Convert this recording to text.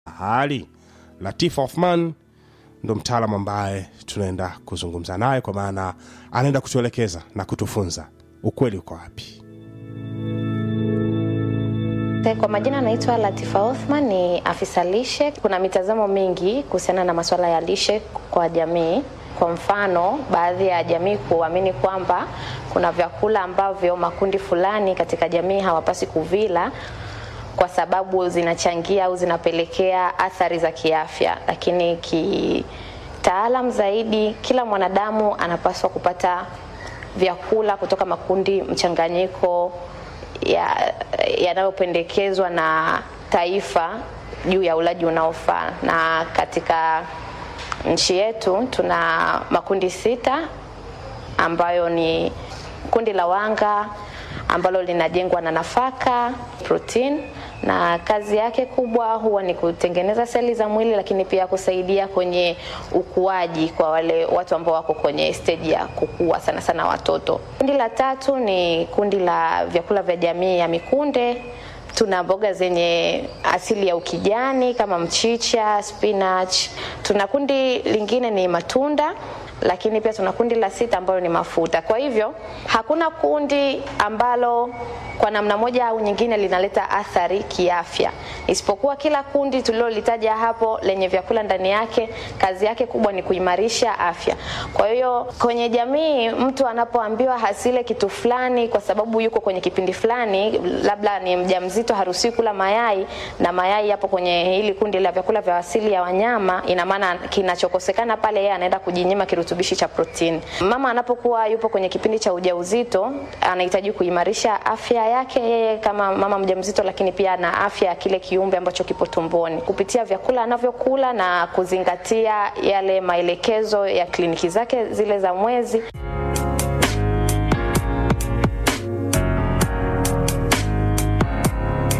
hali Latif Othman ndo mtaalamu ambaye tunaenda kuzungumza naye, kwa maana anaenda kutuelekeza na kutufunza ukweli uko wapi. Kwa majina anaitwa Latifa Othman, ni afisa lishe. Kuna mitazamo mingi kuhusiana na masuala ya lishe kwa jamii. Kwa mfano, baadhi ya jamii kuamini kwamba kuna vyakula ambavyo makundi fulani katika jamii hawapasi kuvila kwa sababu zinachangia au zinapelekea athari za kiafya, lakini kitaalam zaidi, kila mwanadamu anapaswa kupata vyakula kutoka makundi mchanganyiko yanayopendekezwa ya na taifa juu ya ulaji unaofaa. Na katika nchi yetu tuna makundi sita ambayo ni kundi la wanga ambalo linajengwa na nafaka, protein na kazi yake kubwa huwa ni kutengeneza seli za mwili, lakini pia kusaidia kwenye ukuaji kwa wale watu ambao wako kwenye stage ya kukua, sana sana watoto. Kundi la tatu ni kundi la vyakula vya jamii ya mikunde. Tuna mboga zenye asili ya ukijani kama mchicha, spinach. Tuna kundi lingine ni matunda lakini pia tuna kundi la sita ambalo ni mafuta. Kwa hivyo hakuna kundi ambalo kwa namna moja au nyingine linaleta athari kiafya, isipokuwa kila kundi tulilolitaja hapo lenye vyakula ndani yake, kazi yake kubwa ni kuimarisha afya. Kwa hiyo kwenye jamii, mtu anapoambiwa hasile kitu fulani kwa sababu yuko kwenye kipindi fulani, labda ni mjamzito, haruhusiwi kula mayai, na mayai yapo kwenye hili kundi la vyakula vya asili ya wanyama, ina maana kinachokosekana pale, yeye anaenda kujinyima kirutubishi cha protini. Mama anapokuwa yupo kwenye kipindi cha ujauzito, anahitaji kuimarisha afya yake yeye kama mama mjamzito, lakini pia na afya ya kile kiumbe ambacho kipo tumboni kupitia vyakula anavyokula na kuzingatia yale maelekezo ya kliniki zake zile za mwezi.